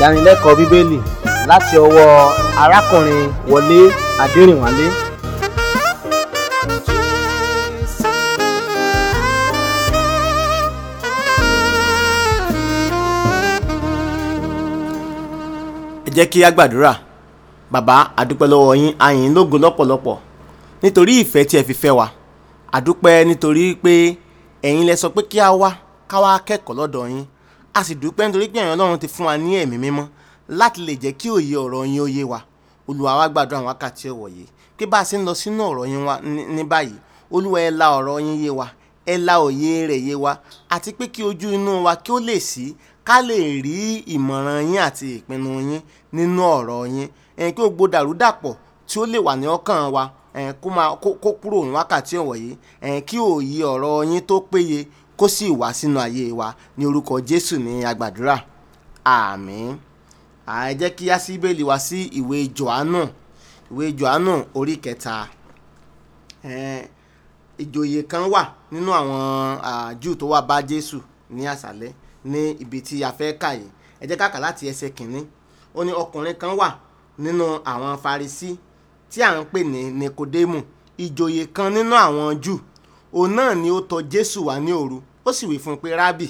ìdánilẹ́kọ̀ọ́ bíbélì láti ọwọ́ arákùnrin wọlé adẹrìnwálé ẹ jẹ́ kí a gbàdúrà bàbá àdúpẹ́ lọ́wọ́ yín a yìn yín lógo lọ́pọ̀lọpọ̀ nítorí ìfẹ́ tí ẹ fi fẹ́ wa àdúpẹ́ nítorí pé ẹ̀yin lẹ sọ pé kí a wá ká wá kẹ́kọ̀ọ́ lọ́dọ̀ yín a sì dúpẹ́ nítorí pé ẹ̀yin ọlọ́run ti fún wa ní ẹ̀mí mímọ́ láti lè jẹ́ kí òye ọ̀rọ̀ yín ó yé wa olúwa wa gbàdúrà àwọn wákàtí ọ̀wọ̀ yìí pé bá a ṣe ń lọ sínú ọ̀rọ̀ yín wa ní- ní báyìí olúwa ẹ la ọ̀rọ̀ yín yé wa ẹ la òye rẹ̀ yé wa àti pé kí ojú inú wa kí ó lè ṣí ká lè rí ìmọ̀ràn yín àti ìpinnu yín nínú ọ̀rọ̀ yín ẹ̀yin kí gbogbo dàrúdàpọ̀ tí ó lè wà ní ọkàn wa ẹ̀yin kó máa kó kó kúrò ní wákàtí ọ̀wọ̀ yìí ẹ̀yin kí òye ọ̀rọ̀ yín tó péye kó sì wá sínú ayé wa ní orúkọ jésù ní agbàdúrà àmín à ẹ jẹ́ kí á sí bẹ́ẹ̀lì wá sí ìwé johannu ìwé johannu orí kẹta ẹ̀ẹ́n, ìjòyè kan wà nínú àwọn ah, Júù tó wá bá Jésù ní àṣálẹ́ ní ibi tí a fẹ́ kà yìí ẹ jẹ́ ká kà láti ẹsẹ̀ kìíní ó ní ọkùnrin kan wà nínú àwọn Farisí tí à ń pè ní Nikodemu ìjòyè kan nínú àwọn Júù òun náà ni ó tọ̀ Jésù wá ní òru ó sì wí fún un pé rábì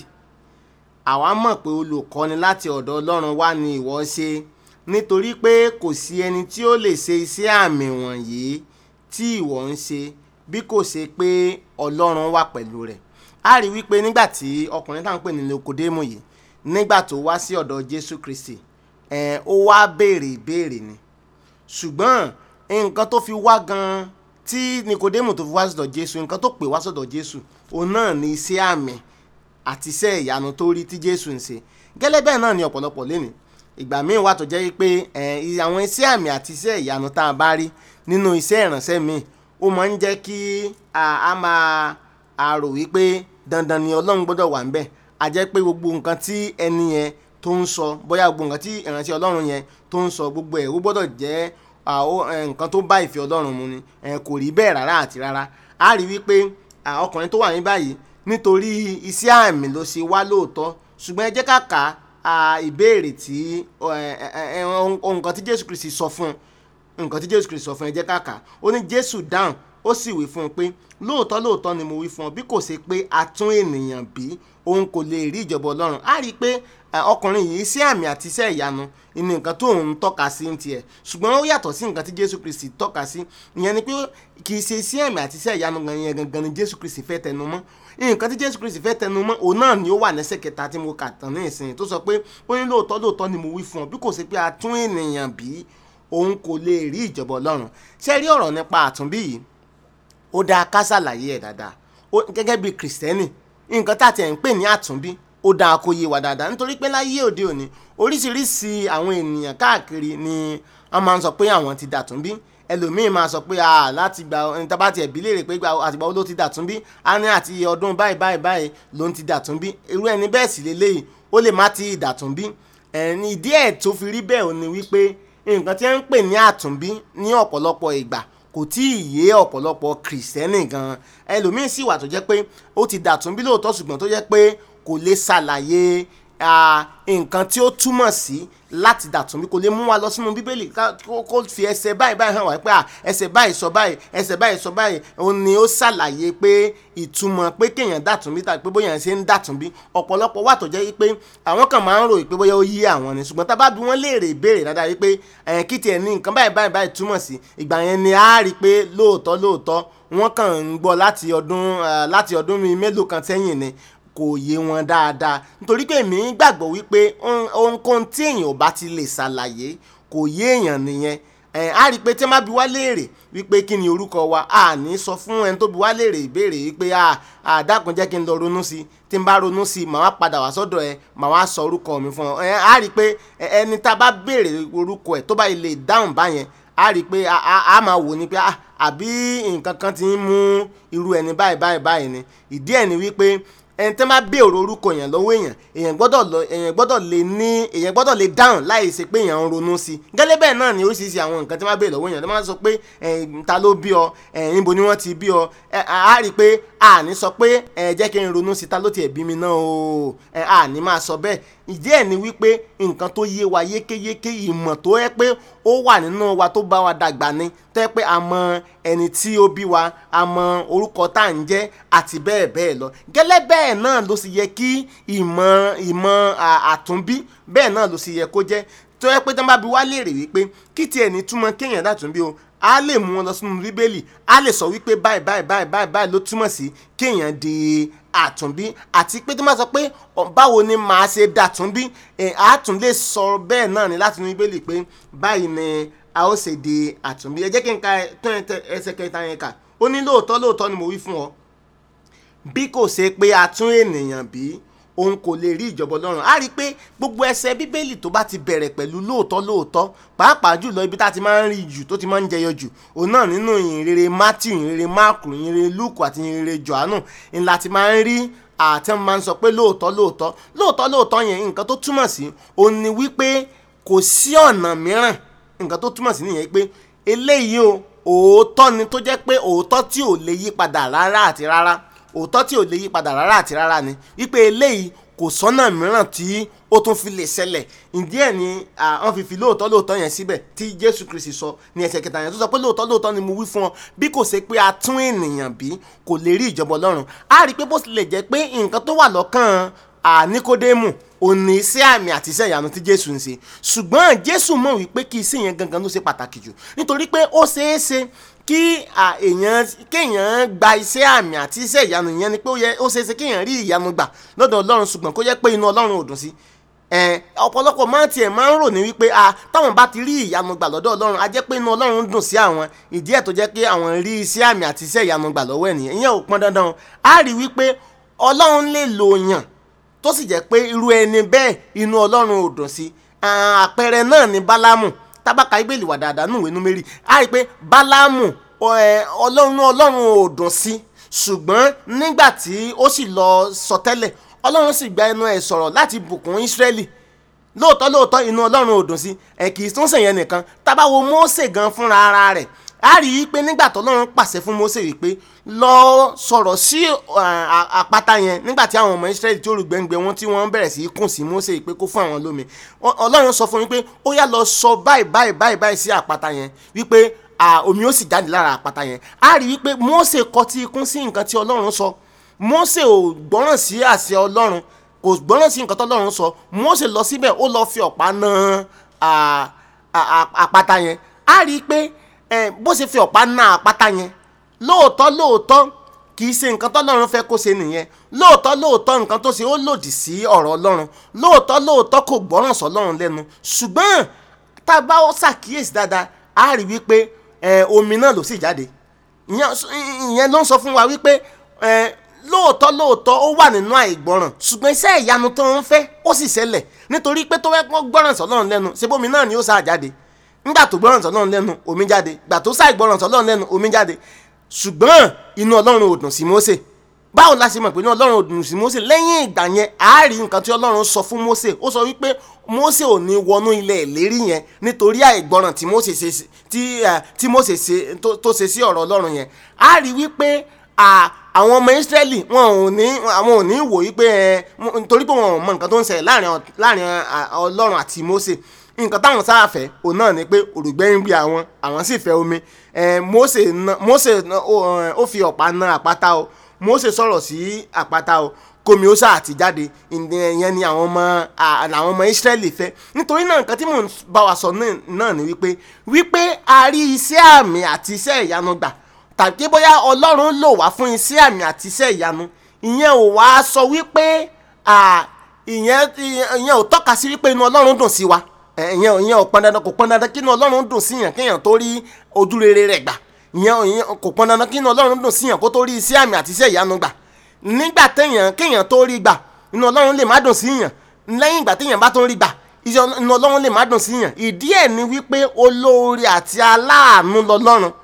àwa mọ̀ pé olùkọ́ni láti ọ̀dọ̀ Ọlọ́run wá ni ìwọ ṣe nítorí pé kò sí ẹni tí ó lè ṣe iṣẹ́ àmì wọ̀nyí tí ìwọ ń ṣe bí kò ṣe pé Ọlọ́run wà pẹ̀lú rẹ̀ a rí wípé nígbà tí ọkùnrin táwọn pè ní Nikodemu yìí nígbà tó wá sí ọ̀dọ̀ Jésù Kristi ẹ̀ ó wá béèrè ìbéèrè ni ṣùgbọ́n nǹkan tó fi wá gan tí Nikodemu tó fi wá sọ́dọ̀ Jésù nǹkan tó pè wá sọ́dọ̀ Jésù òun náà ni iṣẹ́ àmì àti iṣẹ́ ìyanu tó rí tí Jésù ń ṣe gẹ́lẹ́ bẹ́ẹ̀ náà ni ọ̀pọ̀lọpọ̀ lénìí ìgbà míì wà tó jẹ́ pé ẹ̀, i- àwọn iṣẹ́ àmì àti iṣẹ́ ìyanu tá a bá rí nínú iṣẹ́ ìránṣẹ́ míì ó máa ń jẹ́ kí a a máa a rò wípé dandan ni Ọlọ́run gbọ́dọ̀ wà ń bẹ̀ a jẹ́ pé gbogbo nǹkan tí ẹni yẹn tó ń sọ bóyá gbogbo nǹkan tí ìránṣẹ́ Ọlọ́run yẹn tó ń sọ gbogbo ẹ̀ ó gbọ́dọ̀ jẹ́ à, ó, ẹ̀, nǹkan tó bá ìfẹ́ Ọlọ́run mu ni ẹ̀, kò rí bẹ́ẹ̀ rárá àti rárá a rí wípé à, ọkùnrin tó wà ní báyìí nítorí iṣẹ́ àmì ló ṣe wá lóòótọ́ ṣùgbọ́n ẹ jẹ́ ká kà á ìbéèrè tí ọ, ẹ, ẹ, ẹ, ohun nǹkan tí Jésù Kristi sọ fún un nǹkan tí Jésù Kristi sọ fún ẹ jẹ́ ká kà á ó ní Jésù dáhùn ó sì wí fún un pé lóòótọ́ lóòótọ́ ni mo wí fún ọ bí kò ṣe pé a tún ènìyàn bí òun kò lè rí ìjọba Ọlọ́run á rí i pé ẹ, ọkùnrin yìí iṣẹ́ àmì àti iṣẹ́ ìyanu ní nǹkan tó ń tọ́ka sí ní tiẹ̀ ṣùgbọ́n ó yàtọ̀ sí nǹkan tí Jésù Kristi tọ́ka sí ìyẹn ni pé kì í ṣe iṣẹ́ àmì àti iṣẹ́ ìyanu gan yẹn gangan ni Jésù Kristi fẹ́ tẹnu mọ́ nǹkan tí Jésù Kristi fẹ́ tẹnu mọ́ òun náà ni ó wà lẹ́sẹ̀ kẹta tí mo kà tán ní ìsìn tó sọ pé ó ní lóòótọ́ lóòótọ́ ni mo wí fún ọ bí kò ṣe pé a tún ènìyàn bí òun kò lè rí ìjọba Ọlọ́run ṣé ẹ rí ọ̀rọ̀ nípa àtúnbí yìí ó dáa ká ṣàlàyé ẹ̀ dáadáa ó gẹ́gẹ́ bí kìrìsìtẹ́nì nǹkan tá a ti ẹ̀ ń pè ní àtúnbí ó dáa kó yé wa dáadáa nítorí pé láyé òde òní oríṣiríṣi àwọn ènìyàn káàkiri ni wọ́n máa ń sọ pé àwọn ti dàtúnbí ẹlòmíín máa sọ pé ah láti gba ẹni tá bá tiẹ̀ bí léèrè pé gba àtìgbà wo ló ti dàtúnbí á ní àti ọdún báyìí báyìí báyìí ló ń ti dàtúnbí irú ẹni bẹ́ẹ̀ sì lélẹ́yìí ó lè má ti dàtúnbí ẹni ìdí ẹ̀ tó fi rí bẹ́ẹ̀ ò ní wípé nǹkan tí wọ́n ń pè ní àtúnbí ní ọ̀pọ̀lọpọ̀ ìgbà kò tí ì yé ọ̀pọ̀lọpọ̀ kìrìsìtẹ́nì gan ẹlòmíín sì wà tó jẹ́ pé ó ti dàtúnbí lóòótọ́ ṣùgbọ́n tó jẹ́ pé kò lè ṣàlàyé ah, nǹkan tí ó túmọ̀ sí láti dàtúnbí kò lè mú wa lọ sínú bíbélì ká- kó kó fi ẹsẹ̀ báyìí báyìí hàn wá pé ah, ẹsẹ̀ báyìí sọ báyìí ẹsẹ̀ báyìí sọ báyìí òun ni ó ṣàlàyé pé ìtumọ̀ pé kéèyàn dàtúnbí tàbí pé bóyá ṣe ń dàtúnbí ọ̀pọ̀lọpọ̀ wà tó jẹ́ pé àwọn kan máa ń ròyìn pé bóyá ó yí àwọn ni ṣùgbọ́n tá a bá bí wọ́n léèrè ìbéèrè dáadáa wípé ẹ̀yìn kí tiẹ̀ ní nǹkan báyìí báyìí báyìí túmọ̀ sí ìgbà yẹn ni a rí i pé lóòótọ́ lóòótọ́ wọ́n kàn ń gbọ́ láti ọdún eh, láti ọdún mi mélòó kan sẹ́yìn ni kò yé wọn dáadáa nítorí pé èmi gbàgbọ́ wípé ohun- ohunkóhun tí èèyàn ò bá ti lè ṣàlàyé kò yé èèyàn nìyẹn ẹ̀ á rí i pé tí wọ́n bá bi wá léèrè wípé kí ni orúkọ wa a ní sọ fún ẹni tó bi wá léèrè ìbéèrè wípé a a dákun jẹ́ kí n lọ ronú sí i tí n bá ronú sí i màá wá padà wá sọ́dọ̀ ẹ màá wá sọ orúkọ mi fún ọ ẹ̀ á rí i pé ẹ- ẹni tá a bá béèrè orúkọ ẹ̀ tó bá lè dáhùn báyẹn a rí i pé a- a a máa wò ni pé ah, àbí nǹkan kan ti ń mú irú ẹni báyìí báyìí báyìí ni ìdí ẹ̀ ni wípé ẹni tẹ́ máa béèrè orúkọ èèyàn lọ́wọ́ èèyàn èèyàn gbọ́dọ̀ lọ èèyàn gbọ́dọ̀ lè ní èèyàn gbọ́dọ̀ lè dáhùn láì ṣe pé èèyàn ń ronú sí i gẹ́lẹ́ bẹ́ẹ̀ náà ni oríṣiríṣi àwọn nǹkan tí wọ́n máa béèrè lọ́wọ́ èèyàn tó máa sọ pé ẹ̀ẹ́n, ta ló bí ọ ẹ̀ẹ́n, níbo ni wọ́n ti bí ọ ẹ̀, á rí i pé a ní sọ pé ẹ̀ jẹ́ kí n ronú sí i ta ló tiẹ̀ bí mi náà o ẹ̀ a ní máa sọ bẹ́ẹ̀ ìdí ẹ̀ ni wípé nǹkan tó yé wa yékéyéké ìmọ̀ tó yẹ pé ó wà nínú wa tó bá wa dàgbà ni tó yẹ pé a mọ ẹni tí ó bí wa a mọ orúkọ tá à ń jẹ́ àti bẹ́ẹ̀ bẹ́ẹ̀ lọ gẹ́lẹ́ bẹ́ẹ̀ náà ló sì yẹ kí ìmọ̀ ìmọ̀ à- àtúnbí bẹ́ẹ̀ náà ló sì yẹ kó jẹ́ tó yẹ pé tí wọ́n bá bi wá léèrè wípé kí tiẹ̀ ní túmọ̀ kéèyàn dàtúnbí o a lè mú wọn lọ sínú bíbélì a lè sọ wípé báyìí báyìí báyìí báyìí báyìí ló túmọ̀ sí kéèyàn di àtúnbí àti pé tó máa sọ pé ọ, báwo ni màá ṣe dàtúnbí ẹ̀ á tún lè sọ bẹ́ẹ̀ náà ni láti inú bíbélì pé báyìí ni a ó ṣe di àtúnbí ẹ jẹ́ kí n ka tó yẹn tẹ- ẹsẹ̀ kẹta yẹn kà ó ní lóòótọ́ lóòótọ́ ni mo wí fún ọ bí kò ṣe pé a tún ènìyàn bí òun kò lè rí ìjọba ọlọ́run a rí i pé gbogbo ẹsẹ̀ bíbélì tó bá ti bẹ̀rẹ̀ pẹ̀lú lóòótọ́ lóòótọ́ pàápàá jùlọ ibi tá a ti máa ń rí jù tó ti máa ń jẹyọ jù òun náà nínú ìhìnrere matthew ìhìnrere mark ìhìnrere luke àti ìhìnrere johannu ńlá ti máa ń rí àti wọn máa ń sọ pé lóòótọ́ lóòótọ́ lóòótọ́ lóòótọ́ yẹn nǹkan tó túmọ̀ sí òun ni wípé kò sí ọ̀nà mìíràn nǹkan tó túmọ̀ sí nìyẹn pé eléyìí o òótọ́ ni tó jẹ́ pé òótọ́ tí ò lè yí padà rárá àti rárá òótọ́ tí ò lè yí padà rárá àti rárá ni wípé eléyìí kò sọ́nà mìíràn tí ó tún fi lè ṣẹlẹ̀ ìdí ẹ̀ ni à, wọ́n fi fi lóòótọ́ lóòótọ́ yẹn síbẹ̀ tí jésù kristi sọ ní ẹsẹ̀ kẹta yẹn tó sọ pé lóòótọ́ lóòótọ́ ni mo wí fún ọ bí kò ṣe pé a tún ènìyàn bí kò lè rí ìjọba ọlọ́run á rí i pé bó tilẹ̀ jẹ́ pé nǹkan tó wà lọ́kàn à, níkódémù òní iṣẹ́ àmì àti iṣẹ́ ìyanu tí jésù ń ṣe ṣùgbọ́n jésù mọ̀ wípé kí iṣẹ́ yẹn gangan ló ṣe pàtàkì jù nítorí pé ó ṣeé ṣe kí à, èèyàn kéèyàn gba iṣẹ́ àmì àti iṣẹ́ ìyanu yẹn ni pé ó yẹ ó ṣeé ṣe kéèyàn rí ìyanu gbà lọ́dọ̀ ọlọ́run ṣùgbọ́n kó jẹ́ pé inú ọlọ́run ò dùn sí ẹ ọ̀pọ̀lọpọ̀ máa tiẹ̀ máa ń rò ní wípé a táwọn bá ti rí ìyanu gbà lọ́dọ̀ ọlọ́run a jẹ́ pé inú ọlọ́run dùn sí àwọn ìdí ẹ̀ tó jẹ́ pé àwọn rí iṣẹ́ àmì àti iṣẹ́ ìyanu gbà lọ́wọ́ ènìyàn ìyẹn ò pọn dandan a rí wípé ọlọ́run lè lò yàn tó sì jẹ́ pé irú ẹni bẹ́ẹ̀ inú ọlọ́run ò dùn sí àpẹẹrẹ náà ni bálámù tábàkà ibèlì wà dáadáa nù wẹ́nu mẹ́rì a rí i pé bálámù ọ- ẹ, ọlọ́run ọlọ́run ò dùn sí ṣùgbọ́n nígbà tí ó sì lọ sọtẹ́lẹ̀ ọlọ́run sì gba ẹnu ẹ̀ sọ̀rọ̀ láti bùkún ísírẹ́lì lóòótọ́ lóòótọ́ inú ọlọ́run ò dùn sí ẹ̀ kì í tún sèyẹn nìkan tábà wo Mósè gan fúnra ara rẹ̀ a rí i pé nígbà tó ọlọ́run pàṣẹ fún Mósè wípé lọ sọ̀rọ̀ sí à- à- àpáta yẹn nígbà tí àwọn ọmọ Ísírẹ́lì tí olùgbẹ́ngbẹ́ wọn tí wọ́n bẹ̀rẹ̀ sí í kùn sí Mósè pé kó fún àwọn lómi Ọ- ọlọ́run sọ fún mi pé ó yá lọ sọ báyìí báyìí báyìí báyìí sí àpáta yẹn wípé à, omi ó sì jáde lára àpáta yẹn a rí i pé Mósè kọtí ikún sí nǹkan tí ọlọ́run sọ Mósè ò gbọ́ràn sí àṣẹ ọlọ́run kò gbọ́ràn sí nǹkan tọ́lọ́run sọ Mósè lọ síbẹ̀ ó lọ fi ọ̀pá na à- à- à- àpáta yẹn a rí i pé ẹ, bó ṣe fi ọ̀pá na àpáta yẹn lóòótọ́ lóòótọ́ kì í ṣe nǹkan tọ́lọ́run fẹ́ kó ṣe nìyẹn lóòótọ́ lóòótọ́ nǹkan tó ṣe ó lòdì sí ọ̀rọ̀ ọlọ́run lóòótọ́ lóòótọ́ kò gbọ́ràn sọ́lọ́run lẹ́nu ṣùgbọ́n tá a bá ṣàkíyèsí dáadáa a rí wípé ẹ, omi náà ló sì jáde ìyẹn ìyẹn ló ń sọ fún wa wípé ẹ, lóòótọ́ lóòótọ́ ó wà nínú àìgbọràn ṣùgbọ́n iṣẹ́ ìyanu tó ń fẹ́ ó sì ṣẹlẹ̀ nítorí pé tó fẹ́ pọ́n gbọ́ràn sọ́lọ́run lẹ́nu ṣe bómi náà ni ó sáà jáde nígbà tó gbọ́ràn sọ́lọ́run lẹ́nu omi jáde gbà tó sáà gbọ́ràn sọ́lọ́run lẹ́nu omi jáde ṣùgbọ́n inú ọlọ́run ò dùn sí Mósè báwo la ṣe mọ̀ pé inú ọlọ́run ò dùn sí Mósè lẹ́yìn ìgbà yẹn a rí nǹkan tí ọlọ́run sọ fún Mósè ó sọ wípé Mósè ò ní wọnú ilẹ̀ ìlérí yẹn nítorí àìgbọràn tí Mósè ṣe sí- tí eh, tí Mósè ṣe tó- tó ṣe sí ọ̀rọ̀ ọlọ́run yẹn a rí wípé à, àwọn ọmọ Ísírẹ́lì wọn ò ní àwọn ò ní wò wípé ẹ mo- nítorí pé wọn ò mọ nǹkan tó ń ṣẹlẹ̀ láàrin ọ- láàrin à, ọlọ́run àti Mósè nǹkan táwọn sáà fẹ́ òun náà ni pé òrùgbẹ́ ń gbé àwọn àwọn sì fẹ́ omi ẹ, Mósè na Mósè na- ó ẹ, ó fi ọ̀pá na àpáta o Mósè sọ̀rọ̀ sí àpáta o kómi ó sáà ti jáde ìyẹn ni àwọn ọmọ à, làwọn ọmọ Ísírẹ́lì fẹ́ nítorí náà nǹkan tí mò ń bá wa sọ náà- náà ni wípé wípé a rí iṣẹ́ àmì àti iṣẹ́ ìyanu gbà tàbí bóyá Ọlọ́run lò wá fún iṣẹ́ àmì àti iṣẹ́ ìyanu ìyẹn ò wá sọ wípé à, ìyẹn ìyẹn ò tọ́ka sí wípé inú Ọlọ́run dùn sí wa ẹ, ìyẹn ò- ìyẹn ò pọn dandan kò pọn dandan kí inú Ọlọ́run dùn síyàn kéèyàn tó rí ojú rere rẹ̀ gbà ìyẹn ìyẹn kò pọn dandan kí inú Ọlọ́run dùn síyàn kó tó rí iṣẹ́ àmì àti iṣẹ́ ìyanu gbà nígbà téèyàn kéèyàn tó rí gbà inú Ọlọ́run lè má dùn síyàn lẹ́yìn ìgbà téèyàn bá tó rí gbà iṣẹ́ inú Ọlọ́run lè má dùn síyàn ìdí ẹ̀ ni wípé olóore àti aláàánú lọ́lọ́run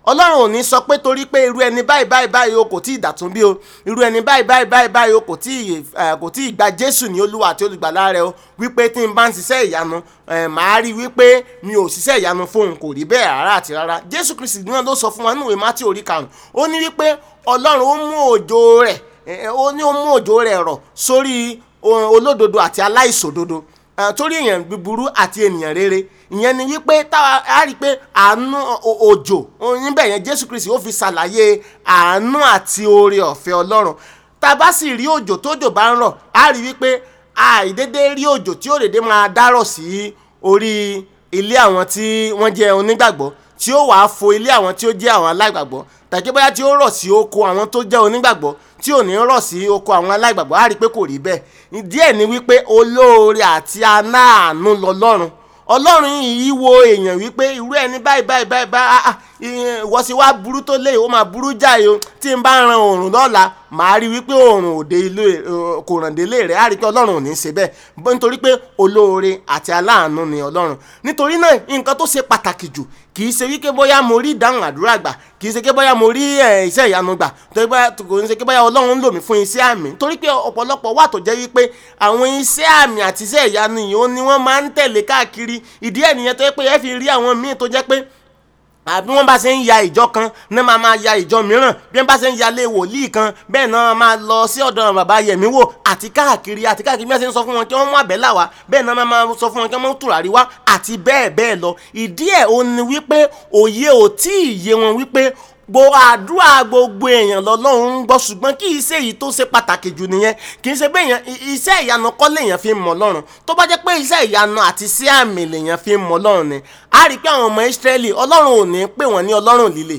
ọlọ́run ò ní sọ pé torí pé irú ẹni báyìí báyìí báyìí o kò tí ì dàtún bí o irú ẹni báyìí báyìí báyìí báyìí o kò tí ì eh, kò tí ì gba jésù ní olúwa àti olùgbàlà rẹ o wípé tí n bá ń ṣiṣẹ́ ìyanu eh, màá rí wípé mi ò ṣiṣẹ́ ìyanu fóun kò rí bẹ́ẹ̀ rárá àti rárá jésù kristi náà ló sọ fún wa nínú ìwé mátí orí karùn-ún ó ní wípé ọlọ́run ó mú òjò rẹ̀ eh, ó ní ó mú òjò rẹ̀ rọ̀ sórí o- olódodo àti aláìṣòdodo Eh, torí èèyàn búburú àti ènìyàn rere ìyẹn ni wípé táwa á rí i pé àánú o- òjò o- níbẹ̀ yẹn jésù kristi ó fi ṣàlàyé àánú àti oore ọ̀fẹ́ ọlọ́run tá a bá sì rí òjò tójò bá ń rọ̀ á rí i wípé àìdédé rí òjò tí ó dédé máa dárọ̀ sí orí ilé àwọn tí wọ́n jẹ́ onígbàgbọ́ tí ó wàá fo ilé àwọn tí ó jẹ́ àwọn aláìgbàgbọ́ tàbí bóyá tí ó rọ̀ sí oko àwọn tó jẹ́ onígbàgbọ́ tí ò ní rọ̀ sí oko àwọn aláìgbàgbọ́ á rí i pé kò rí bẹ́ẹ̀ díẹ̀ ni wípé olóore àti aláàánú lọ́lọ́run ọlọ́run yìí wo èèyàn wípé irú ẹni báyìí báyìí báyìí báyìí ah, ah, ìyẹn ìwọ sì wá burú tó lé ó máa burú jáì o tí n bá ran oòrùn lọ́la màá rí wípé oòrùn òde ilé eh, kò ràn délé rẹ̀ á rí i pé ọlọ́run ò ní í ṣe bẹ́ẹ̀ bó- nítorí pé olóore àti aláàánú ni ọlọ́run nítorí náà nǹkan tó ṣe pàtàkì jù kì í ṣe wípé bóyá mo rí ìdáhùn àdúrà gbà kì í ṣe pé bóyá mo rí eh, iṣẹ́ ìyanu gbà torí bóyá kò ní ṣe pé bóyá ọlọ́run ń lò mí fún iṣẹ́ àmì torí pé ọ̀pọ̀lọpọ̀ wà tó jẹ́ wípé àwọn iṣẹ́ àmì àti iṣẹ́ ìyanu yìí ó ní wọ́n máa ń tẹ̀lé káàkiri ìdí ẹ̀ nìyẹn tó yẹ pé ẹ fi rí àwọn míì tó jẹ́ pé àbí wọ́n bá ṣe ń ya ìjọ kan náà máa máa ya ìjọ mìíràn bí wọ́n bá ṣe ń yalé wòlíì kan bẹ́ẹ̀ náà máa lọ sí ọ̀dọ̀ bàbá yẹ̀mí wò àti káàkiri àti káàkiri bí wọ́n ṣe ń sọ fún wọn kí wọ́n mú àbẹ́là wá bẹ́ẹ̀ náà máa sọ fún wọn kí wọ́n mú tùràrí wá àti bẹ́ẹ̀ bẹ́ẹ̀ lọ ìdí ẹ̀ ó ní wípé òye ò tí ì yé wọn wípé gbogbo àdúrà gbogbo èèyàn lọ́lọ́run ń gbọ́ ṣùgbọ́n kì í ṣe èyí tó ṣe pàtàkì jù nìyẹn kì í ṣe pé èèyàn i- iṣẹ́ ìyanu kọ́ lèèyàn fi ń mọ̀ lọ́run tó bá jẹ́ pé iṣẹ́ ìyanu àti iṣẹ́ àmì lèèyàn fi ń mọ̀ lọ́run ni a rí i pé àwọn ọmọ Ísírẹ́lì ọlọ́run ò ní pè wọ́n ní ọlọ́run líle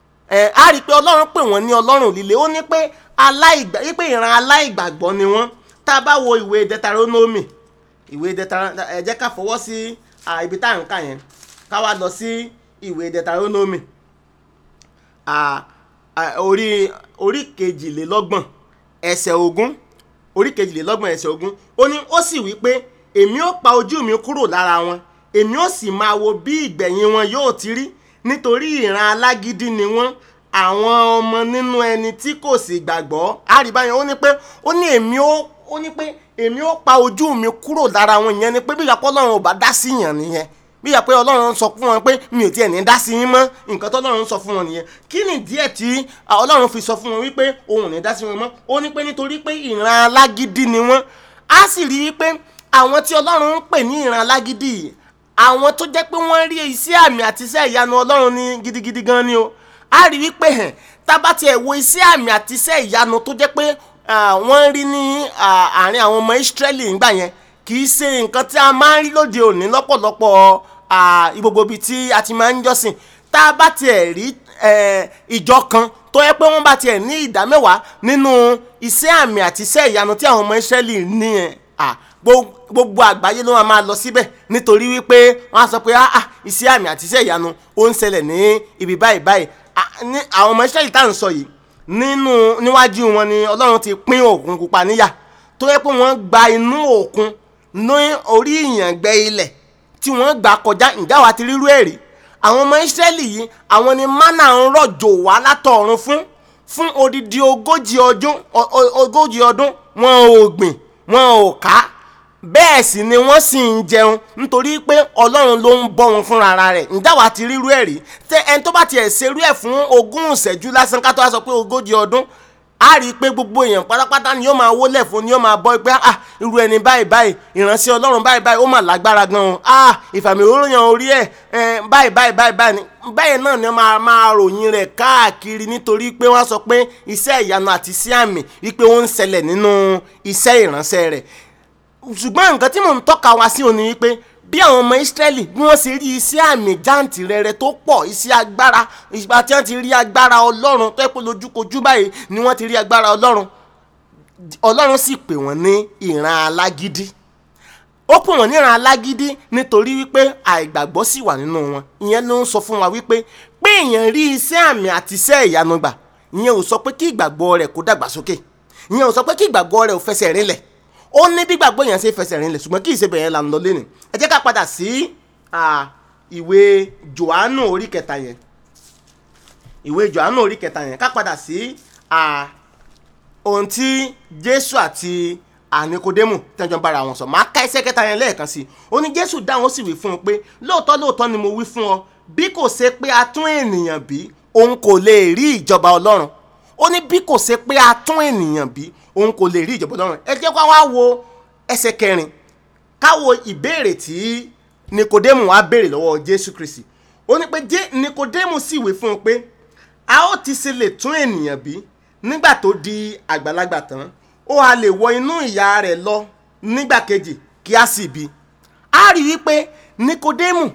ẹ a rí i pé ọlọ́run pè wọ́n ní ọlọ́run líle ó ní pé aláìgbà wípé ìran aláìgbàgbọ́ ni wọ́n tá a bá wo ìwé Deuteronomy ìwé Deuteronomy ẹ jẹ́ ká fọwọ́ sí à, ibi tá à ń kà yẹn ká wá lọ sí ìwé Deuteronomy à, à, orí orí kejìlélọ́gbọ̀n ẹsẹ̀ ogún orí kejìlélọ́gbọ̀n ẹsẹ̀ ogún ó ní ó sì wí pé èmi ó pa ojú mi kúrò lára wọn èmi ó sì máa wo bí ìgbẹ̀yìn wọn yóò ti rí nítorí ìran alágídí ni wọ́n àwọn ọmọ nínú ẹni tí kò sì gbàgbọ́ àríbáyẹn ó ní pé ó ní èmi ó ó ní pé èmi ó pa ojú mi kúrò lára wọn ìyẹn ni pé bí ìyàpọ̀ ọlọ́run ò bá dá sí yàn nìyẹn bí ìyà pé ọlọ́run sọ fún wọn pé mi ò tiẹ̀ ní dá sí yín mọ́ nǹkan tó ọlọ́run sọ fún wọn nìyẹn kí ni díẹ̀ tí à, ọlọ́run fi sọ fún wọn wípé òun ò ní dá sí wọn mọ́ ó ní pé nítorí pé ìran alágídí ni wọ́n á sì rí i pé àwọn tí ọlọ́run ń pè ní ìran alágídí yìí àwọn tó jẹ́ pé wọ́n rí iṣẹ́ àmì àti iṣẹ́ ìyanu ọlọ́run ní gidigidi gan ni o á rí wípé hàn tábà tiẹ̀ wo iṣẹ́ àmì àti iṣẹ́ ìyanu tó jẹ́ pé ah, wọ́n rí ní ah, àárín àwọn ọmọ Ísírẹ́lì nígbà yẹn kì í ṣe nǹkan tí a máa ń rí lóde òní lọ́pọ̀lọpọ̀ ah, gbogbo ibi tí a ti máa ń jọ́sìn tá a bá tiẹ̀ rí eh, ìjọ kan tó yẹ pé wọ́n bá tiẹ̀ ní ìdá mẹ́wàá nínú iṣẹ́ àmì àti iṣẹ́ ìyanu tí àwọn ọmọ Ísírẹ́lì ní ẹ̀ ah, gbo- gbogbo àgbáyé ló máa máa lọ síbẹ̀ nítorí wípé wọ́n á sọ pé ah ah, iṣẹ́ àmì àti iṣẹ́ ìyanu ó ń ṣẹlẹ̀ ní ibi báyìí báyìí Ah, ní àwọn ọmọ Ísírẹ́lì tá à ń sọ yìí nínú níwájú wọn ni Ọlọ́run ti pín òkun pupa níyà tó yẹ pé wọ́n gba inú òkun ní orí ìyàngbẹ ilẹ̀ tí wọ́n gbà kọjá ǹjẹ́ àwa ti rírú ẹ̀rí àwọn ọmọ Ísírẹ́lì yìí àwọn ni mánà ń rọ̀jò wá látọ̀run fún fún odidi ogójì ọdún o- o- ogójì ọdún wọn ò gbìn wọn ò ká bẹ́ẹ̀ sì ni wọ́n sì ń jẹun nítorí pé ọlọ́run ló ń bọ́ wọn fúnra ara rẹ̀ ǹjẹ́ àwa ti rírú ẹ̀ rí tẹ ẹni tó bá tiẹ̀ ṣerú ẹ̀ fún ogún ìṣẹ́jú lásán ká tó wá sọ pé ogójì ọdún a rí i pé gbogbo èèyàn pátápátá ni yóò máa wólẹ̀ fún ni yóò máa bọ́ pé ah irú ẹni báyìí báyìí ìránṣẹ́ ọlọ́run báyìí báyìí ó mà lágbára gan-an ah ìfàmì òróyàn orí ẹ̀ ẹ̀ báyìí báyìí báyìí báyìí ni bẹ́ẹ̀ náà ni wọ́n máa máa ròyìn rẹ̀ káàkiri nítorí pé wọ́n sọ pé iṣẹ́ ìyanu àti iṣẹ́ àmì wípé ó ń ṣẹlẹ̀ nínú iṣẹ́ ìránṣẹ́ rẹ̀ ṣùgbọ́n nǹkan tí mò ń tọ́ka wá sí òní wípé bí àwọn ọmọ Ísírẹ́lì bí wọ́n ṣe rí iṣẹ́ àmì jáǹtì rẹ̀rẹ̀ tó pọ̀ iṣẹ́ agbára ìgbà tí wọ́n ti rí agbára Ọlọ́run tó yẹ pé lójúkojú báyìí ni wọ́n ti rí agbára Ọlọ́run Ọlọ́run sì pè wọ́n ní ìran alágídí ó pè wọ́n ní ìran alágídí nítorí wípé àìgbàgbọ́ sì wà nínú wọn ìyẹn ló ń sọ fún wa wípé pé èèyàn rí iṣẹ́ àmì àti iṣẹ́ ìyanu gbà ìyẹn ò sọ pé kí ìgbàgbọ́ rẹ̀ kó dàgbàsókè ìyẹn ò sọ pé kí ìgbàgbọ́ rẹ̀ ò fẹsẹ̀ rinlẹ̀ ó ní bí gbàgbọ́ yẹn ṣe fẹsẹ̀ rinlẹ̀ ṣùgbọ́n kì í ṣe bẹ̀yẹn là ń lọ lẹ́nu ẹ jẹ́ ká padà sí à, ìwé Jòhánù orí kẹta yẹn ìwé Jòhánù orí kẹta yẹn ká padà sí à, ohun tí Jésù àti ànikodémù tẹ́jọ́ ń bára wọn sọ máa ká ẹsẹ̀ kẹta yẹn lẹ́ẹ̀kan sí i ó ní Jésù dáhùn ó sì wí fún un pé lóòótọ́ lóòótọ́ ni mo wí fún ọ bí kò ṣe pé a tún ènìyàn bí òun kò lè rí ìjọba Ọlọ́run ó ní bí kò ṣe pé a tún ènìyàn bí òun kò lè rí ìjọba Ọlọ́run ẹ jẹ́ ká wá wo ẹsẹ̀ kẹrin káwo ìbéèrè tí nikodemu wá béèrè lọ́wọ́ jésù kristi ó ní pé jẹ́ nikodemu sì wí fún un pé a ó ti ṣe lè tún ènìyàn bí nígbà tó di àgbàlagbà tán ó a lè wọ inú ìyá rẹ̀ lọ nígbà kejì kí a sì bí a rí wípé nikodemu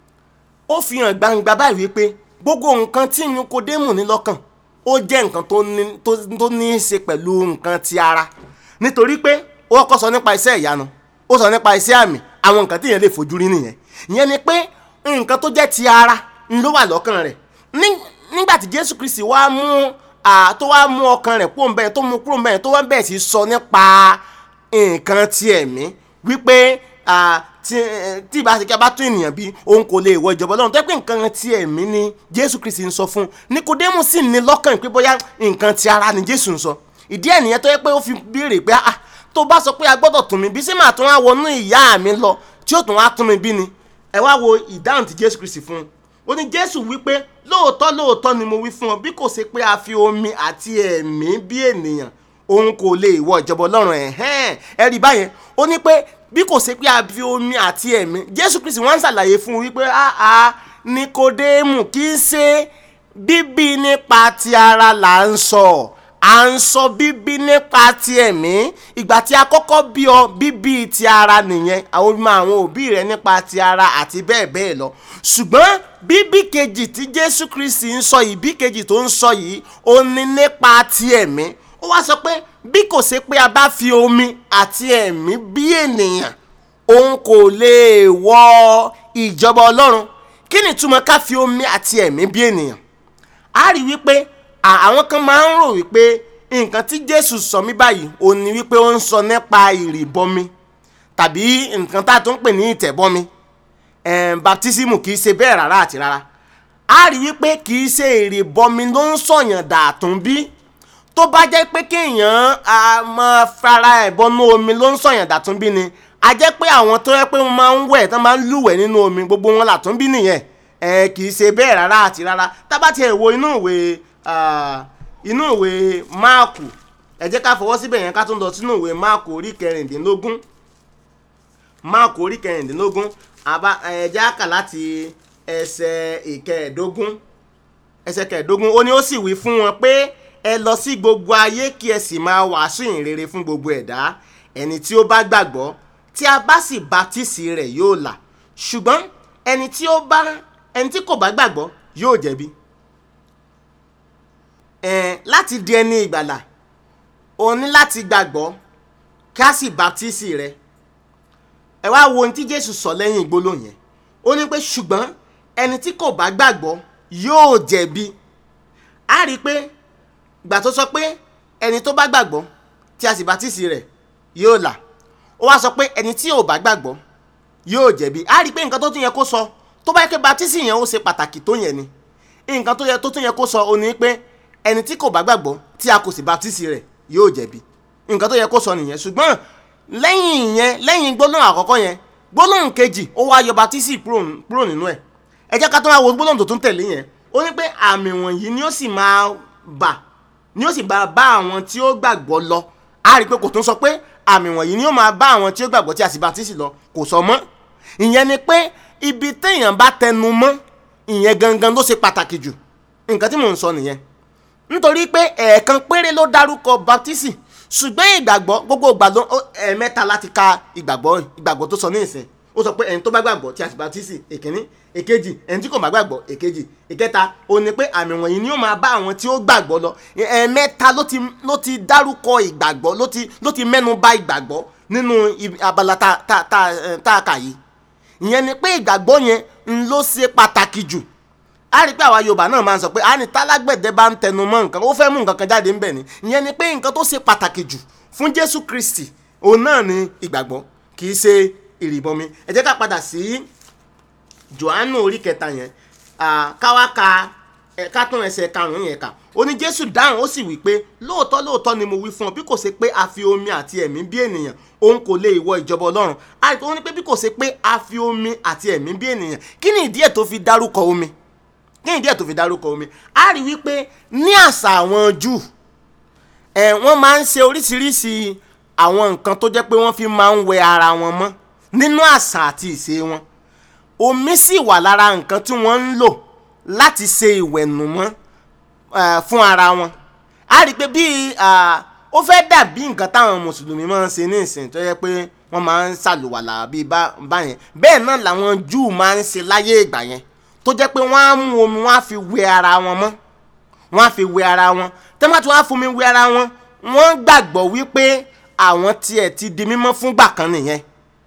ó fi hàn gbangba báyìí wípé gbogbo nǹkan tí nikodemu ní lọ́kàn ó jẹ́ nǹkan tó ní tó tó ní í ṣe pẹ̀lú nǹkan ti ara nítorí pé ó kọ́kọ́ sọ nípa iṣẹ́ ìyanu ó sọ nípa iṣẹ́ àmì àwọn nǹkan tí èèyàn lè fojú rí nìyẹn ìyẹn ni pé nǹkan tó jẹ́ ti ara ń ló wà lọ́kàn rẹ̀ Ní- nígbà tí jésù kristi wá mú à, tó wá mú ọkàn rẹ̀ kúrò ńbẹ̀ tó mú kúrò ńbẹ̀ tó wá bẹ̀rẹ̀ sí sọ nípa nǹkan ti ẹ̀mí wípé à, tí eh, tí ìbá ṣe kí a bá tún ènìyàn bí òun kò lè wọ ìjọba ọlọ́run tó yẹ pé nǹkan ti ẹ̀mí ni jésù kristi ń sọ fún nikodemu sì ní lọ́kàn pé bóyá nǹkan ti ara ni jésù ń sọ ìdí ẹ̀ nìyẹn tó yẹ pé ó fi béèrè pé ah tó bá sọ pé a gbọ́dọ̀ tún mi bí sí màá tún wá wọnú ìyá mi lọ tí ó tún wá tún mi bí ni ẹ wá wo ìdáhùn tí jésù kristi fún un ó ní jésù wípé lóòótọ́ lóòótọ́ ni mo wí fún ọ bí kò ṣe pé a fi omi àti ẹ̀mí bí ènìyàn òun kò lè wọ ìjọba ọlọ́run ẹ̀hẹ́n ẹ rí báyẹn ó ní pé bí kò ṣe pé a fi omi àti ẹ̀mí jésù kristi wọ́n ń ṣàlàyé fún un wípé áá nikodemu kì í ṣe bíbí nípa ti ara là ń sọ à ń sọ bíbí nípa ti ẹ̀mí ìgbà tí a kọ́kọ́ bí ọ bíbí ti ara nìyẹn àwọn ọmọ àwọn òbí rẹ nípa ti ara àti bẹ́ẹ̀ bẹ́ẹ̀ lọ ṣùgbọ́n bíbí kejì tí jésù kristi ń sọ yìí bí kejì tó ń sọ yìí ó ní nípa ti ẹ̀mí ó wá sọ pé bí kò ṣe pé a bá fi omi àti ẹ̀mí bí ènìyàn òun kò lè wọ ìjọba ọlọ́run kí ni ìtumọ̀ ká fi omi àti ẹ̀mí bí ènìyàn a rí wípé à- àwọn kan máa ń rò wípé nǹkan tí jésù sọ mí báyìí ó ní wípé ó ń sọ nípa ìrìbọmi tàbí nǹkan tá a tún ń pè ní ìtẹ̀bọmi ẹ̀ẹ́n baptisimu kì í ṣe bẹ́ẹ̀ rárá àti rárá a rí wípé kì í ṣe ìrìbọmi ló ń sọ̀yàn dàtún bí tó bá jẹ́ pé kéèyàn a máa fara ẹ̀ bọ́nú omi ló ń sọ̀yàn dàtún bí ni a jẹ́ pé àwọn tó yẹ pé wọ́n máa ń wẹ̀ tán máa ń lúwẹ̀ nínú omi gbogbo wọn làtún bí nìyẹn ẹ kì í ṣe bẹ́ẹ̀ rárá àti rárá tábà tiẹ̀ wo inú ìwé ah, inú ìwé máàkù ẹ jẹ́ ká fọwọ́ síbẹ̀ yẹn ká tún lọ sínú ìwé máàkù orí kẹrìndínlógún máàkù orí kẹrìndínlógún àbá ẹ jẹ́ á kà láti ẹsẹ̀ ìkẹẹ̀ẹ́dógún ẹsẹ̀ kẹẹ̀ẹ́dógún ó ní ó sì wí fún wọn pé ẹ lọ sí gbogbo ayé kí ẹ sì máa wàásù ìhìnrere fún gbogbo ẹ̀dá ẹni tí ó bá gbàgbọ́ tí a bá sì baptisi rẹ̀ yóò là ṣùgbọ́n ẹni tí ó bá ẹni tí kò bá gbàgbọ́ yóò jẹ̀bi ẹ̀ẹ́n láti di ẹni ìgbàlà o ní láti gbàgbọ́ kí a sì baptisi rẹ̀ ẹ wá wo ohun tí Jésù sọ lẹ́yìn ìgbólóhùn yẹn ó ní pé ṣùgbọ́n ẹni tí kò bá gbàgbọ́ yóò jẹ̀bi a rí i pé gbà tó sọ pé ẹni tó bá gbàgbọ́ tí a sì baptisi rẹ̀ yóò là ó wá sọ pé ẹni tí ò bá gbàgbọ́ yóò jẹ̀bi a rí i pé nǹkan tó tún yẹ kó sọ tó bá yẹ pé baptisi yẹn ó ṣe pàtàkì tó yẹn ni nǹkan tó yẹ tó tún yẹ kó sọ ó ní pé ẹni tí kò bá gbàgbọ́ tí a kò sì baptisi rẹ̀ yóò jẹ̀bi nǹkan tó yẹ kó sọ nìyẹn ṣùgbọ́n lẹ́yìn yẹn lẹ́yìn gbólóhùn àkọ́kọ́ yẹn gbólóhùn kejì ó wá yọ baptisi kúrò kúrò nínú ẹ̀ ẹ jẹ́ ká tó wá wo gbólóhùn tó tún tẹ̀lé yẹn ó ní pé àmì wọ̀nyí ni ó sì máa bà ni ó sì bá bá àwọn tí ó gbàgbọ́ lọ a rí i pé kò tún sọ pé àmì wọ̀nyí ni ó máa bá àwọn tí ó gbàgbọ́ tí a sì baptisi lọ kò sọ mọ́ ìyẹn ni pé ibi téèyàn bá tẹnu mọ́ ìyẹn gangan ló ṣe pàtàkì jù nǹkan tí mò ń sọ nìyẹn nítorí pé ẹ̀ẹ̀kan péré ló dárúkọ baptisi ṣùgbọ́n ìgbàgbọ́ gbogbo ìgbà ló ó- ẹ̀ẹ̀mẹ́ta láti ka ìgbàgbọ́ ìgbàgbọ́ tó sọ ní ìsìn ó sọ pé ẹni tó bá gbàgbọ́ tí a sì baptisi èkíní èkejì ẹni tí kò bá gbàgbọ́ èkejì ìkẹta ó ní pé àmì wọ̀nyí ni ó máa bá àwọn tí ó gbàgbọ́ lọ ẹ̀ẹ̀mẹ́ta ló ti ló ti dárúkọ ìgbàgbọ́ ló ti ló ti mẹ́nu bà ìgbàgbọ́ nínú ibi- abala tá tá tá ẹ̀, tá a kà yìí ìyẹn ni pé ìgbàgbọ́ yẹn ń ló ṣe pàtàkì jù a rí i pé àwa yorùbá náà máa ń sọ pé a ní tálágbẹ̀dẹ bá ń tẹnu mọ́ nǹkan ó fẹ́ mú nǹkan kan jáde ńbẹ̀ ni ìyẹn ni pé nǹkan tó ṣe pàtàkì jù fún jésù kristi òun náà ni ìgbàgbọ́ kì í ṣe ìrìbọmi ẹ jẹ́ ká padà sí johannu orí kẹta yẹn ah, káwá ka ẹ̀ka tún ẹsẹ̀ karùn-ún yẹn kà ó ní jésù dáhùn ó sì wí pé lóòótọ́ lóòótọ́ ni mo wí fún ọ bí kò ṣe pé a fi omi àti ẹ̀mí bí ènìyàn òun kò lè wọ ìjọba ọlọ́run àìtó ó ní pé bí kò ṣe pé a fi omi àti ẹ̀mí bí ènìyàn kí ni ìdí ẹ̀ tó fi dárúkọ omi kí ni ìdí ẹ̀ tó fi dárúkọ omi a rí wípé ní àṣà àwọn júù ẹ̀ wọ́n máa ń ṣe oríṣiríṣi àwọn nǹkan tó jẹ́ pé wọ́n fi máa ń wẹ ara wọn mọ́ nínú àṣà àti ìṣe wọn omi sì wà lára nǹkan tí wọ́n ń lò láti ṣe ìwẹ̀nùmọ́ eh, fún ara wọn a rí i pé bíi ah, ó fẹ́ dàbí nǹkan táwọn mùsùlùmí máa ń ṣe ní ìsìn tó yẹ pé wọ́n máa ń ṣàlùwàlà bíi bá- báyẹn bẹ́ẹ̀ náà làwọn júù máa ń ṣe láyé ìgbà yẹn tó jẹ́ pé wọ́n á mú omi wọ́n á fi wẹ ara wọn mọ́ wọ́n á fi wẹ ara wọn tẹ́mátì wọ́n á fomi wẹ ara wọn wọ́n gbàgbọ́ wípé àwọn tiẹ̀ ti di mímọ́ fúngbà kan nìyẹn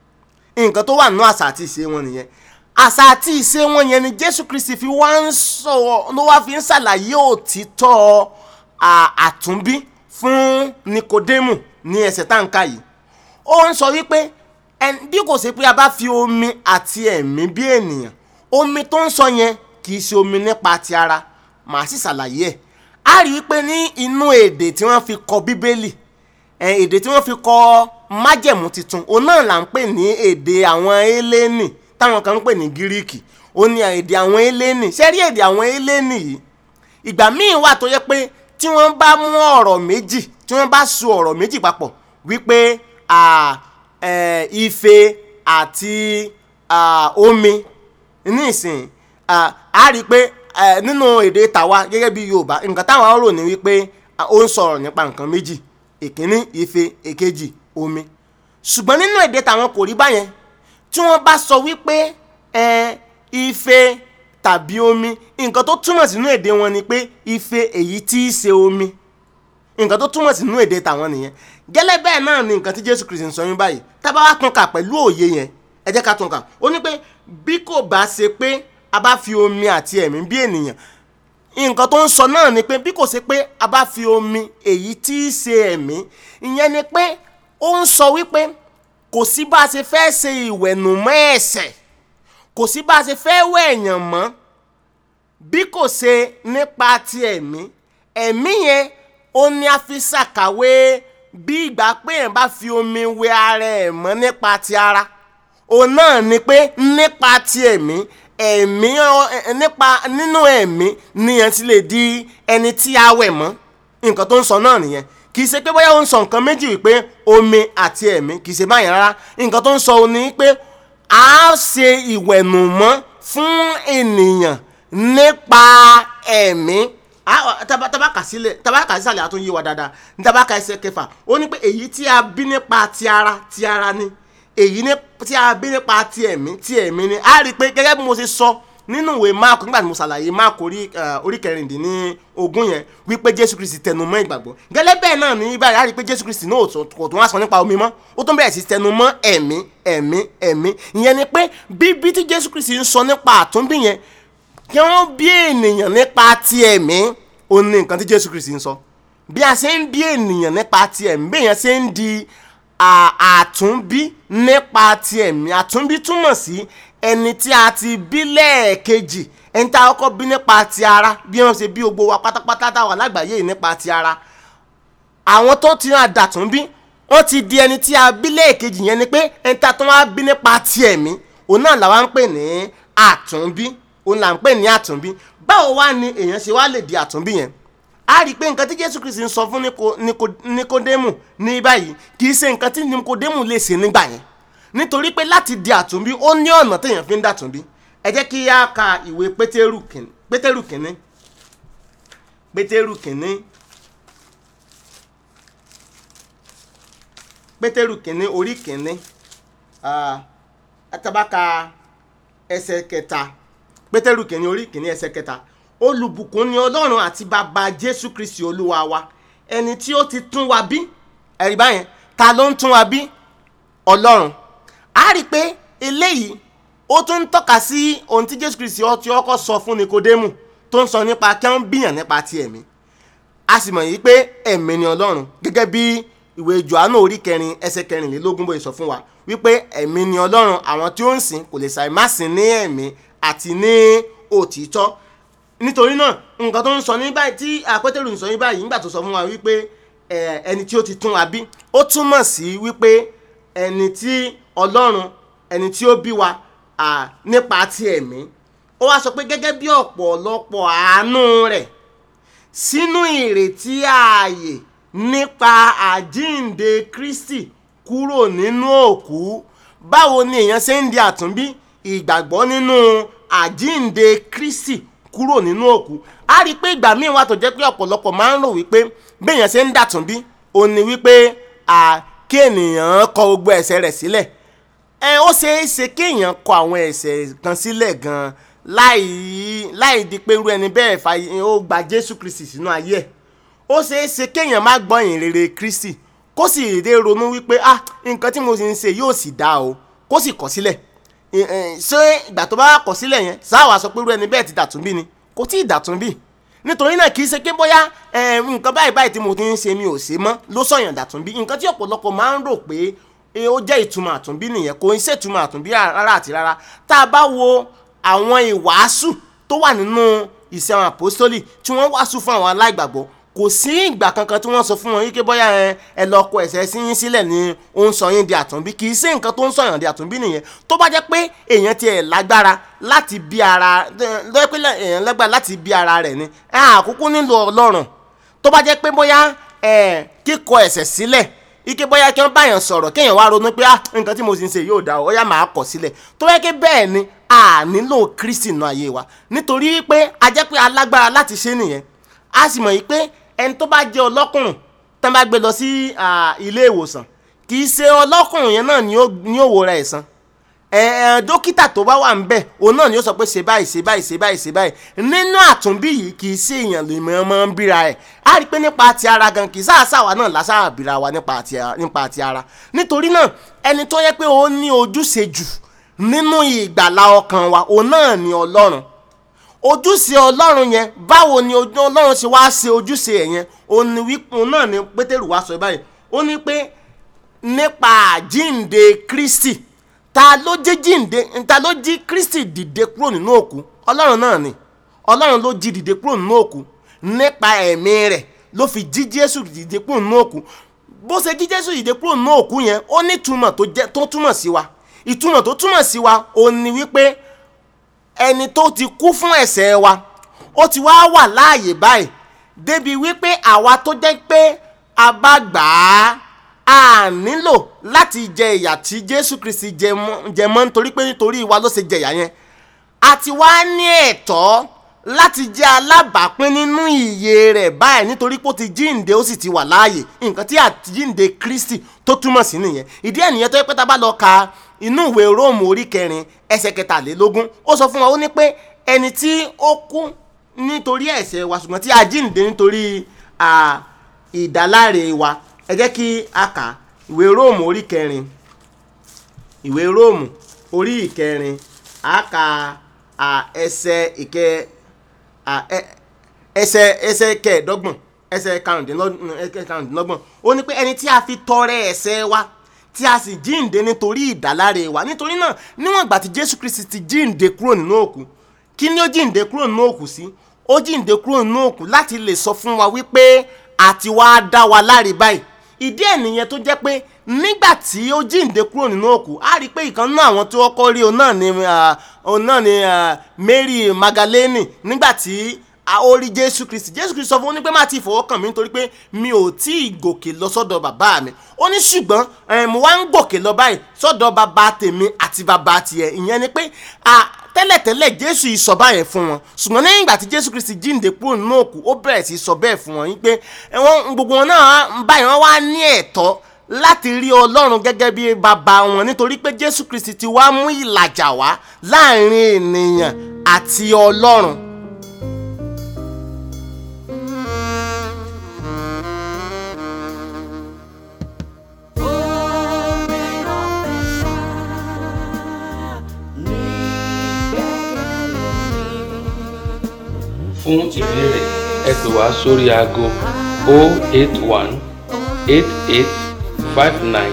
nǹkan tó wà nínú àṣà àti ìṣe wọn nìyẹn àṣà àti ìṣe wọn yẹn ni jésù kristi fi wá ń sọ ló wá fi ń ṣàlàyé òtítọ́ à- àtúnbí fún nikodemu ní ẹsẹ̀ táǹkà yìí ó ń sọ wípé ẹn- bí kò sí pé a bá fi omi àti ẹ̀mí bí ènìyàn omi tó ń sọ yẹn kì í ṣe omi nípa ti ara màá sì ṣàlàyé ẹ̀ a rí i pé ní inú èdè tí wọ́n fi kọ bíbélì ẹ, èdè tí wọ́n fi kọ májẹ̀mú tuntun òun náà là ń pè ní èdè àwọn élénì táwọn kan ń pè ní gíríìkì ó ní èdè àwọn élénì ṣé rí èdè àwọn élénì yìí ìgbà míì wà tó yẹ pé tí wọ́n bá mú ọ̀rọ̀ méjì tí wọ́n bá so ọ̀rọ̀ méjì papọ̀ wípé à, ẹ, ife àti à, omi ní ìsìn à, a rí i pé ẹ, nínú èdè tàwa gẹ́gẹ́ bí yorùbá nǹkan táwọn rò ní wípé à, ó ń sọ̀rọ̀ nípa nǹkan méjì ìkíní ife èkejì omi ṣùgbọ́n nínú èdè tàwọn kò rí báyẹn tí wọ́n bá sọ wípé ẹ, ife tàbí omi nǹkan tó túmọ̀ sínú èdè wọn ni pé ife èyí tí í ṣe omi nǹkan tó túmọ̀ sínú èdè tàwọn nìyẹn gẹ́lẹ́ bẹ́ẹ̀ náà ni nǹkan tí jésù kristi ń sọ yín báyìí tábà wá tún kà pẹ̀lú òye yẹn ẹ jẹ́ ká tún kà ó ní pé bí kò bá ṣe pé a bá fi omi àti ẹ̀mí bí ènìyàn nǹkan tó ń sọ náà ni pé bí kò ṣe pé a bá fi omi èyí tí í ṣe ẹ̀mí ìyẹn ni pé ó ń sọ wípé kò sí bá a ṣe fẹ́ ṣe ìwẹ̀nùmọ́ ẹ̀ṣẹ̀ kò sí bá a ṣe fẹ́ wẹ̀ èèyàn mọ́ bí kò ṣe nípa ti ẹ̀mí ẹ̀mí yẹn ó ní a fi ṣàkàwé bí ìgbà pé èèyàn bá fi omi wẹ ara ẹ̀ mọ́ nípa ti ara òun náà ni pé nípa ti ẹ̀mí ẹ̀mí ọ- ẹ- nípa nínú ẹ̀mí nìyẹn ti lè di ẹni tí a wẹ̀ mọ́ nǹkan tó ń sọ náà nìyẹn kì í ṣe pé bóyá ó ń sọ nǹkan méjì wípé omi àti ẹ̀mí kì í ṣe báyẹn rárá nǹkan tó ń sọ ni pé a ṣe ìwẹ̀nùmọ́ fún ènìyàn nípa ẹ̀mí Ah, taba taba kà sílẹ̀ taba kà sísàlẹ̀ àtún yé wa dáadáa ní taba kà ẹsẹ̀ kẹfà ó ní pé èyí tí a bí nípa ti ara ti ara ni èyí ní tí a bí nípa ti ẹ̀mí ti ẹ̀mí ni a rí i pé gẹ́gẹ́ bí mo ṣe sọ nínú ìwé máàkù nígbà tí mo ṣàlàyé máàkù orí eh, orí kẹrìndínlẹ́ ogún yẹn wípé jésù kristi tẹnu mọ́ ìgbàgbọ́ gẹ́lẹ́ bẹ́ẹ̀ náà ní báyìí a rí i pé jésù kristi náà ò tún- kò tún wá sọ nípa omi mọ́ ó tún bẹ̀rẹ̀ sí tẹnu mọ́ ẹ̀mí ẹ̀mí ẹ̀mí ìyẹn ni pé bíbí tí jésù kristi ń sọ nípa àtúnbí yẹn kí wọ́n bí ènìyàn nípa ti ẹ̀mí ó ní nǹkan tí jésù kristi ń sọ bí a ṣe ń bí ènìyàn nípa ti ẹ̀mí bí èèyàn ṣe ń di à- àtúnbí nípa ti ẹ̀mí àtúnbí túmọ̀ sí ẹni tí a ti bí lẹ́ẹ̀kejì ẹni tí a kọ́kọ́ bí nípa ti ara bí wọ́n ṣe bí gbogbo wa pátápátá táwa lágbàáyé yìí nípa ti ara àwọn tó ti hàn dàtúnbí wọ́n ti di ẹni tí a bí lẹ́ẹ̀kejì yẹn ni pé ẹni tí a tún wá bí nípa ti ẹ̀mí òun náà làwa ń pè ní àtúnbí òun là ń pè ní àtúnbí báwo wá ni èèyàn ṣe wá lè di àtúnbí yẹn a rí i pé nǹkan tí jésù kristi ń sọ fún Níko- Níko- nikodemu ní báyìí kì í ṣe nǹkan tí nikodemu lè ṣe nígbà yẹn nítorí pé láti di àtúnbí ó ní ọ̀nà téèyàn fi ń dàtúnbí ẹ jẹ́ kí a ka ìwé pétérù kìíní pétérù kìíní pétérù kìíní pétérù kìíní orí kìíní ah, atabaka ẹsẹ̀ kẹta pétérù kìíní orí kìíní ẹsẹ̀ kẹta olùbùkún ni ọlọ́run àti bàbá jésù kristi olúwa wa ẹni tí ó ti tún wa bí ẹ̀rí báyẹn ta ló ń tún wa bí ọlọ́run a rí i pé eléyìí ó tún ń tọ́ka sí ohun tí jésù kristi ó ti ọkọ̀ sọ fún nikodemu tó ń sọ nípa kí wọ́n bíyàn nípa ti ẹ̀mí a sì mọ̀ yìí pé ẹ̀mí ni ọlọ́run gẹ́gẹ́ bí ìwé johannu orí kẹrin ẹsẹ̀ kẹrìnlélógún bóyá sọ fún wa wípé ẹ̀mí ni ọlọ́run àwọn tí ó ń sìn kò lè ṣàì má sìn ní ẹ̀mí àti ní òtítọ́ nítorí náà nǹkan tó ń sọ ní báyìí tí àpẹtẹrù ń sọ ní báyìí nígbà tó sọ fún wa wípé ẹ, ẹni tí ó ti tún wa bí ó túmọ̀ sí wípé ẹni tí ọlọ́run ẹni tí ó bí wa à, nípa ti ẹ̀mí ó wá sọ pé gẹ́gẹ́ bí ọ̀pọ̀lọpọ̀ àánú rẹ̀ sínú ìrètí ààyè nípa àjíǹde Kristi kúrò nínú òkú báwo ni èèyàn ṣe ń di àtúnbí ìgbàgbọ́ nínú àjíǹde Kristi kúrò nínú òkú a rí i pé ìgbà míì wà tó jẹ́ pé ọ̀pọ̀lọpọ̀ máa ń rò wípé béèyàn ṣe ń dàtúnbí ó ní wípé à kí ènìyàn kọ gbogbo ẹ̀ṣẹ̀ rẹ̀ sílẹ̀ ẹ ó ṣeé ṣe kéèyàn kọ àwọn ẹ̀ṣẹ̀ kan sílẹ̀ gan láì láì di pé irú ẹni bẹ́ẹ̀ fa ó gba Jésù Kristi sínú ayé ẹ̀ ó ṣeé ṣe kéèyàn má gbọ́ ìyìn rere Kristi kó sì dé ronú wípé ah nǹkan tí mo sì ń ṣe yóò sì dáa o kó sì kọ̀ sílẹ̀ ẹ, ẹ, ṣé ìgbà tó bá kọ̀ sílẹ̀ yẹn sáwà sọ pé irú ẹni bẹ́ẹ̀ ti dàtúnbí ni kò tí ì dàtúnbí nítorí náà kì í ṣe pé bóyá ẹ, nǹkan báyìí báyìí tí mo ti ń ṣe mi ò ṣe mọ́ ló sọ̀yàn dàtúnbí nǹkan tí ọ̀pọ̀lọpọ̀ máa ń rò pé ẹ, ó jẹ́ ìtumọ̀ àtúnbí nìyẹn kò ń ṣètumọ̀ àtúnbí rárá àti rárá tá a bá wo àwọn ìwàásù tó wà nínú ìṣe àwọn àpòstólì tí wọ́n wàásù fún àwọn aláìgbàgbọ́ kò sí ìgbà kankan tí wọ́n sọ fún wọn yíké bóyá ẹ ẹ lọ kọ ẹ̀ṣẹ̀ sí yín sílẹ̀ ni ó ń sọ yín di àtúnbí kì í sí nǹkan tó ń sọ yàn di àtúnbí nìyẹn tó bá jẹ́ pé èèyàn tiẹ̀ lágbára láti bí ara lọ́jọ́ pé èèyàn lágbára láti bí ara rẹ̀ ni ẹ àkókò nílò ọlọ́run tó bá jẹ́ pé bóyá ẹ kíkọ ẹ̀ṣẹ̀ sílẹ̀ ike bóyá kí wọ́n báyàn sọ̀rọ̀ kéèyàn wá ronú pé ah nǹkan tí mo sì ń ṣe yóò dá ọ ọyá máa kọ̀ sílẹ̀ tó yẹ kí bẹ́ẹ̀ ni a nílò Kristi nù ayé wa nítorí pé a jẹ́ pé alágbára láti ṣe nìyẹn a sì mọ̀ yìí pé ẹni tó bá jẹ́ ọlọ́kùnrin tán bá gbé lọ sí ah, ilé ìwòsàn kì í ṣe ọlọ́kùnrin yẹn náà ni ó ni ó wo ra ẹ̀san ẹ ẹ dókítà tó bá wà ń bẹ̀ òun náà ni ó sọ pé ṣe báyìí ṣe báyìí ṣe báyìí ṣe báyìí nínú àtúnbí yìí kì í ṣe èèyàn lè mọ ọmọ ń bíra ẹ̀ á rí i pé nípa ti ara gan kì í sáàsáwà náà lásàá bíra wa nípa ti ara nípa ti ara nítorí náà ẹni tó yẹ pé ó ní ojúṣe jù nínú ìgbàlá ọkàn wa òun náà ni ọlọ́run ojúṣe ọlọ́run yẹn báwo ni ojú ọlọ́run ṣe wá ṣe ojúṣe ẹ̀ yẹn òun ni wípé òun náà ni pétérù wá sọ báyìí ó ní pé nípa àjínde kristi ta ló jí jíǹde ta ló jí kristi dìde kúrò nínú òkú ọlọ́run náà ni ọlọ́run ló jí dìde kúrò nínú òkú nípa ẹ̀mí rẹ̀ ló fi jí jésù dìde kúrò nínú òkú bó ṣe jí jésù dìde kúrò nínú òkú yẹn ó ní ìtumọ̀ tó jẹ́ tó túmọ̀ sí wa ìtumọ̀ tó túmọ̀ sí wa òun ni wípé ẹni tó ti kú fún ẹ̀ṣẹ̀ wa ó ti wá wà láàyè báyìí débi wípé àwa tó jẹ́ pé a bá gbà á a nílò láti jẹ ìyà tí jésù kristi jẹ mọ́ jẹ mọ́ nítorí pé nítorí wa ló ṣe jẹ ìyà yẹn a ti wá ní ẹ̀tọ́ láti jẹ́ alábàápín nínú ìyè rẹ̀ báyìí nítorí pé ó ti jíǹde ó sì ti wà láàyè nǹkan tí àjíǹde kristi tó túmọ̀ sí nìyẹn ìdí ẹ̀ nìyẹn tó yẹ pé tá a bá lọ ka inú ìwé róòmù orí kẹrin ẹsẹ̀ kẹtàlélógún ó sọ fún wa ó ní pé ẹni tí ó kú nítorí ẹ̀ṣẹ̀ wa ṣùgbọ́n tí a jíǹde nítorí à, ìdáláre wa ẹ jẹ́ kí a kà ìwé róòmù orí kẹrin ìwé róòmù orí ìkẹrin a kà à, ẹsẹ̀ ìkẹ à, ẹ- ẹsẹ̀ ẹsẹ̀ kẹẹ̀ẹ́dọ́gbọ̀n ẹsẹ̀ karùndínlọ́gbọ̀n ẹsẹ̀ karùndínlọ́gbọ̀n ó ní pé ẹni tí a fi tọrẹ ẹ̀ṣẹ̀ wa tí a sì jíǹde nítorí ìdáláre wa nítorí náà níwọ̀n ìgbà tí jésù kristi ti jíǹde kúrò nínú òkú kí ni ó jíǹde kúrò nínú òkú sí ó jíǹde kúrò nínú òkú láti lè sọ fún wa wípé àti wá dá wa láre báyìí ìdí ẹ̀ nìyẹn tó jẹ́ pé nígbà tí ó jíǹde kúrò nínú òkú á rí i pé ìkan náà àwọn tí wọ́n kọ́ rí òun náà ni ah, òun náà ni ah, Mary Magdalene nígbà tí a ó rí Jésù Kristi Jésù Kristi sọ fún un ní pé má ti fọwọ́ kàn mí nítorí pé mi ò tí ì gòkè lọ sọ́dọ̀ bàbá mi ó ní ṣùgbọ́n eh, mo wá ń gòkè lọ báyìí sọ́dọ̀ bàbá tèmi àti bàbá tiẹ̀ ìyẹn ni pé ah, tẹ́lẹ̀tẹ́lẹ̀ jésù yìí sọ báyẹn fún wọn ṣùgbọ́n lẹ́yìn ìgbà tí jésù kristi jíǹde kúrò nínú òkú ó bẹ̀rẹ̀ sí í sọ bẹ́ẹ̀ fún wọn yín pé ẹ̀wọ̀n gbogbo wọn náà báyìí wọ́n wá ní ẹ̀tọ́ láti rí ọlọ́run gẹ́gẹ́ bí bàbá wọn nítorí pé jésù kristi ti wá mú ìlàjà wá láàrin ènìyàn àti ọlọ́run. fún ìbéèrè ẹ pè wá sórí aago 081 88 59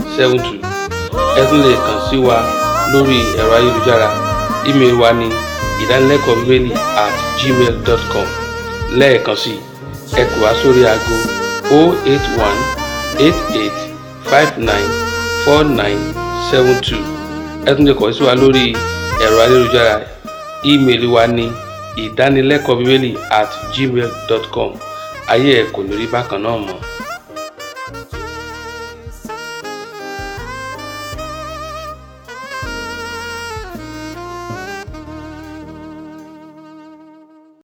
4972 ẹ tún lè kàn sí wa lórí ẹ̀rọ ayélujára ímeèlì wa ní ìdánilẹ́kọ̀ọ́ bíbélì at gmail dot com lẹ́ẹ̀kan sí ẹ pè wá sórí aago 081 88 59 49 72 ẹ tún lè kàn sí wa lórí ẹ̀rọ ayélujára ímeèlì wa ní ìdánilẹ́kọ̀ọ́ bíbélì at gmail dot com ayé ẹ̀ kò ní rí bákan náà mọ́.